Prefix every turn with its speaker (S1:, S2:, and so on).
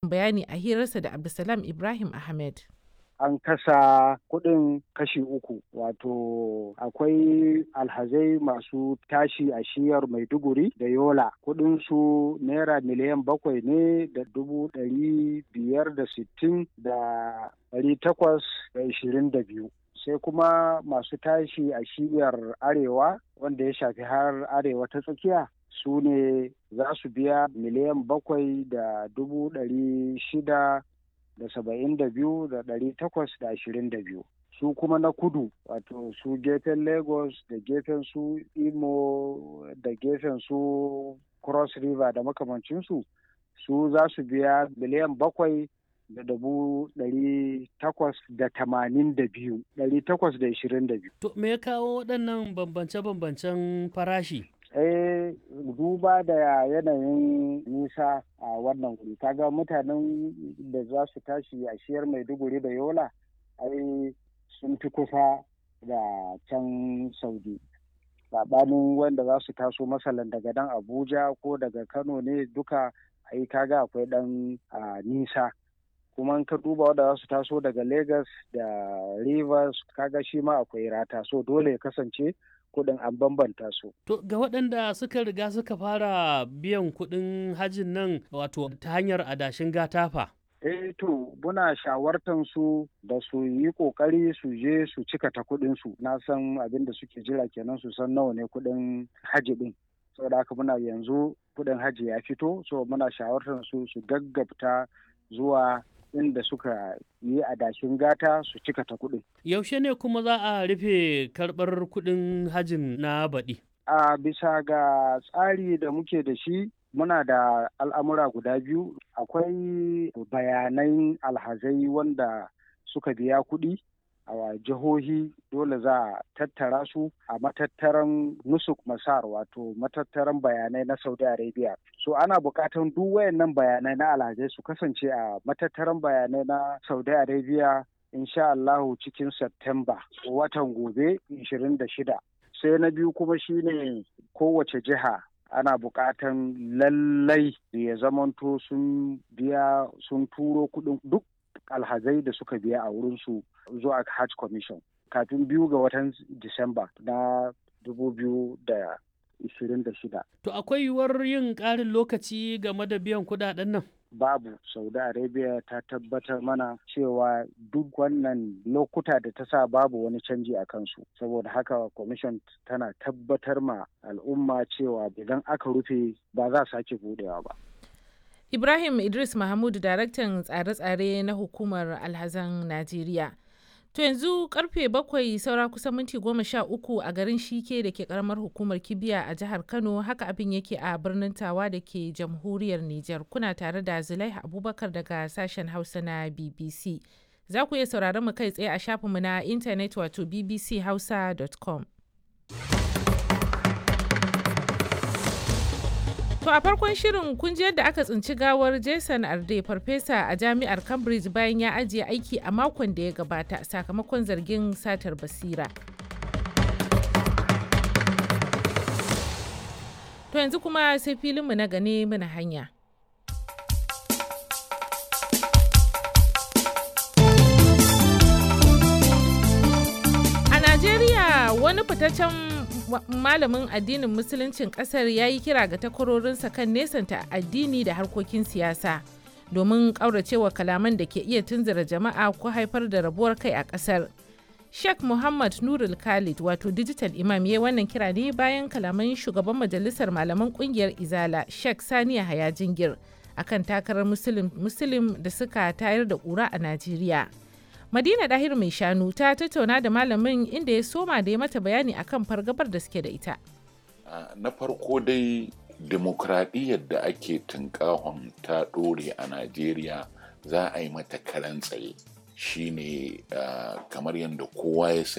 S1: bayani a hirarsa da Abdulsalam Ibrahim Ahmed.
S2: an kasa kuɗin kashi uku wato akwai alhazai masu tashi a shiyar maiduguri da yola su naira miliyan bakwai ne da dubu ɗari biyar da sittin da ɗari takwas da ishirin da biyu sai kuma masu tashi a shiyar arewa wanda ya shafi har arewa ta tsakiya su ne za su biya miliyan bakwai da dubu ɗari shida da saba'in da biyu da ɗari takwas da ashirin da biyu su kuma na kudu wato su gefen lagos da gefen su imo da gefen su cross river da makamancinsu su za su biya miliyan bakwai da dubu ɗari takwas da tamanin da biyu ɗari takwas da ishirin da biyu.
S3: To me ya kawo waɗannan bambance-bambancen farashi?
S2: eh duba da yanayin nisa a wannan wuri kaga mutanen da za su tashi a shiyar maiduguri da yola ai sun fi kusa da can saudi saɓanin wanda za su taso masalan daga dan abuja ko daga kano ne duka ai kaga akwai dan nisa kuma ka duba wanda za su taso daga lagos da rivers kaga shi ma akwai rata so dole ya kasance kuɗin an bambanta su.
S3: To ga waɗanda suka riga suka fara biyan kuɗin hajin nan wato ta hanyar adashin gatafa.
S2: Eh to muna shawartan su da su yi ƙoƙari su je su cika ta kuɗin su na san abin da suke jira kenan su san nawa ne kuɗin haji ɗin. Saboda haka muna yanzu kuɗin haji ya fito so muna shawartan su su gaggabta zuwa inda suka yi adashin gata su cika ta kuɗin.
S3: Yaushe ne kuma za a rufe karɓar kuɗin hajin na baɗi?
S2: A bisa ga tsari da muke da shi muna da al'amura guda biyu akwai bayanan alhazai wanda suka biya kuɗi a jihohi dole za a tattara su a matattaran nusuk masar wato matattaran bayanai na saudi arabia so ana buƙatan duk wayannan bayanai na alhazai su kasance a matattaran bayanai na saudi arabia insha Allahu cikin september watan gobe 26 sai na biyu kuma shine kowace jiha ana buƙatan lallai ya zamanto sun biya sun turo kuɗin duk alhazai da suka biya a wurinsu zuwa hajj commission kafin biyu ga watan disamba na 2026
S3: to akwai yiwuwar yin ƙarin lokaci game da biyan kuɗaɗen nan
S2: babu saudi arabia ta tabbatar mana cewa duk wannan lokuta da ta sa babu wani canji a kansu saboda haka commission tana tabbatar ma al'umma cewa idan aka rufe ba za sake budewa ba
S1: Ibrahim Idris Mahmud daraktan tsare-tsare na hukumar alhazan Najeriya. To yanzu karfe bakwai saura kusan minti goma sha uku a garin Shike da ke karamar hukumar Kibiya a jihar Kano haka abin yake a birnin Tawa da ke jamhuriyar Nijar. Kuna tare da Zulaiha Abubakar daga sashen Hausa na BBC. Za ku iya sauraron mu kai tsaye a shafinmu na intanet wato bbchausa.com. To a farkon shirin kun ji yadda aka tsinci gawar Jason Arde farfesa a jami'ar Cambridge bayan ya ajiye aiki a makon da ya gabata sakamakon zargin satar basira. To yanzu kuma sai filinmu na gane muna hanya. A Najeriya wani fitaccen malamin addinin musuluncin kasar ya yi kira ga takwarorinsa kan nesanta addini da harkokin siyasa domin ƙauracewa kalaman da ke iya tunzura jama'a ko haifar da rabuwar kai a ƙasar. Sheikh Muhammad Nurul Khalid wato digital imam ya wannan kira ne bayan kalaman shugaban majalisar malaman kungiyar Izala Sheikh Saniya Haya Jingir akan takarar Muslim da suka tayar da ƙura a Najeriya. Madina Dahir mai shanu ta tattauna da malamin inda ya soma da ya mata bayani akan fargabar da suke da ita.
S4: Na farko dai demokradiyyar da ake tunkahon ta ɗore a Najeriya za a yi mata karan tsaye shine kamar yadda kowa ya